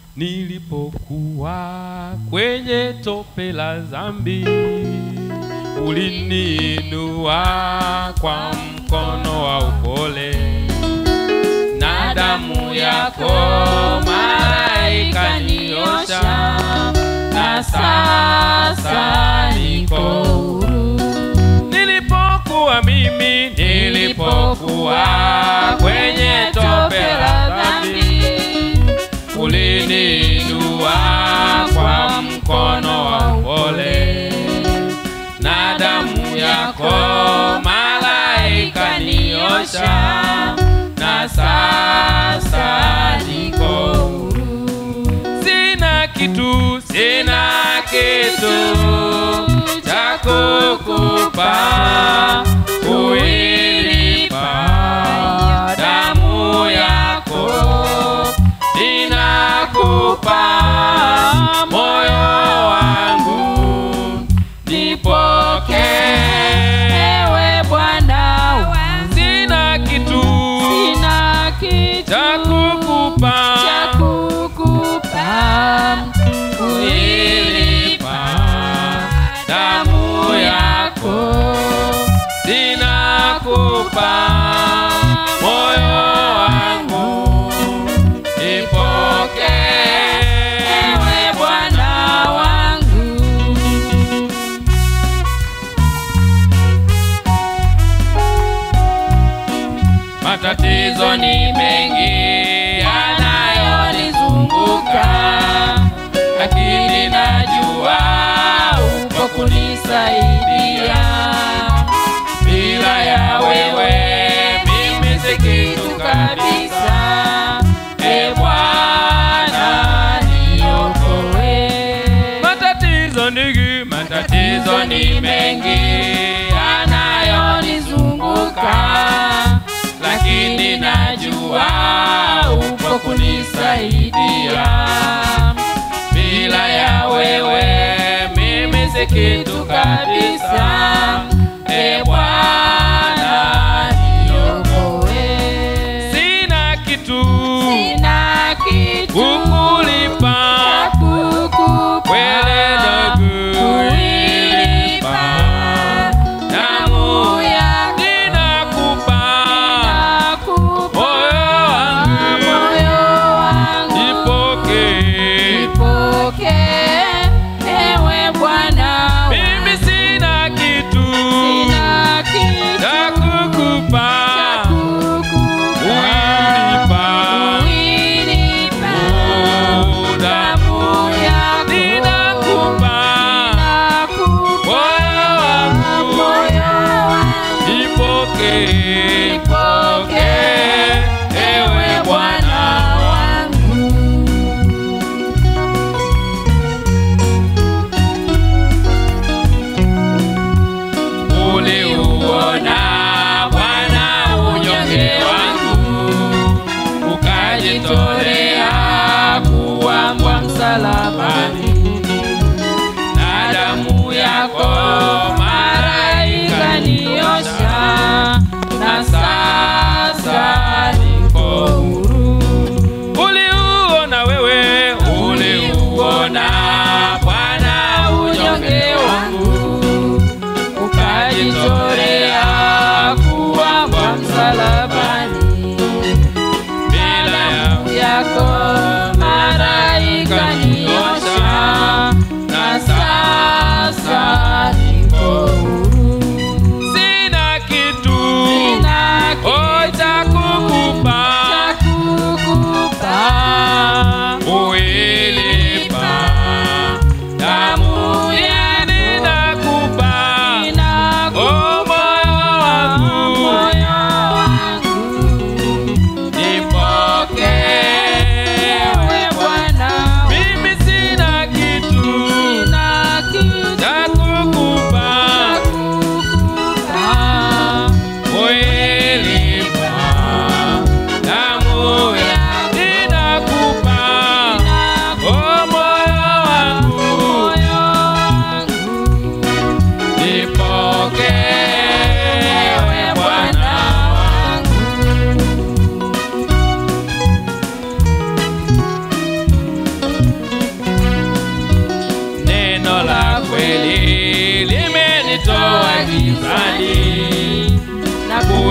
nilipokuwa kwenye tope la dhambi, uliniinua kwa mkono wa upole, na damu yako malaika niosha, na sasa niko huru. Nilipokuwa mimi, nilipokuwa kwenye tope la dhambi, uliniinua kwa mkono wa upole, na damu yako malaika niosha, na sasa niko huru. Sina kitu, sina kitu cha kukupa kuilipa damu yako, ninakupa moyo wangu, nipokee Ewe Bwana wangu, sina kitu sina kitu cha kukupa cha kukupa kuilipa damu yako, ninakupa moyo wangu, nipokee Ewe Bwana wangu, Matatizo ni mengi yanayonizunguka, lakini najua uko kunisaidia. Bila ya wewe mimi si kitu kabisa. E Bwana niokoe. Matatizo nigi, matatizo ni mengi yanayonizunguka, lakini najua upo kunisaidia. Bila ya wewe mimi si kitu kabisa. E Bwana niokoe. Sina kitu sina kitu kukulipa cha kukupa Kwelele kuilipa damu yako ninakupa nakupa moyo wangu moyo wangu nipokee. Nipokee, ewe Bwana Mimi sina kitu sina kitu cha kukupa cha kukupa kuilipa kuilipa damu yako ninakupa nakupa moyo wangu moyo wangu nipokee. Nipokee, Ewe Bwana wangu uliuona Bwana unyonge wangu, ukajitolea kuwambwa msalabani, na damu yako malaika niosha, na sasa niko huru. Uliuona wewe, uliuona Bwana unyonge wangu ukajitolea kuwambwa msalabani, bila ya yako malaika niosha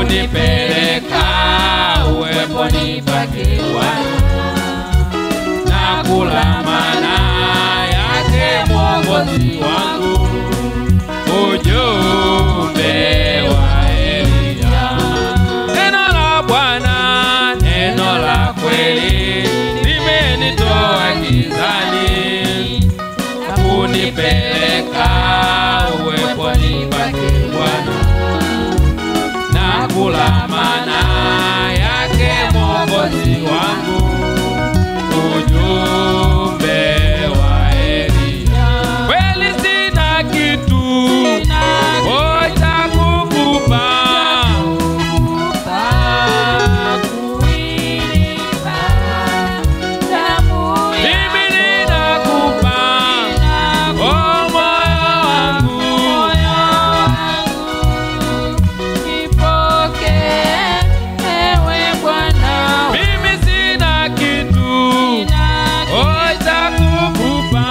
kunipeleka uweponi pake Bwana na kula mana yake Mwokozi wangu, ujumbe wa Elia. Neno la Bwana, neno la kweli, limenitoa gizani na kunipeleka uweponi pake Bwana na kula mana yake Mwokozi wangu, ujumbe wa Elia. Kweli sina kitu oh, cha kukupa mimi ninakupa oh, moyo wangu mimi sina kitu oh, cha kukupa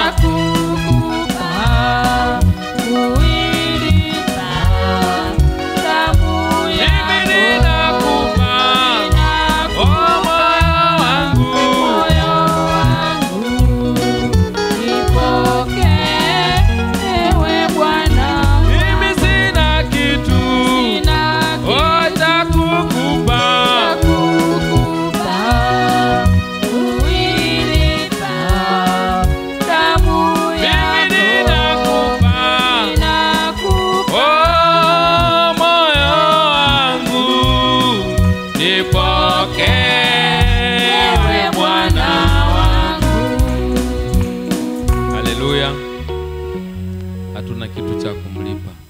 mimi ninakupa oh, moyo wangu mimi sina kitu oh, cha kukupa mimi ninakupa oh, moyo wangu nipokewe Bwana wangu. Haleluya, hatuna kitu cha kumlipa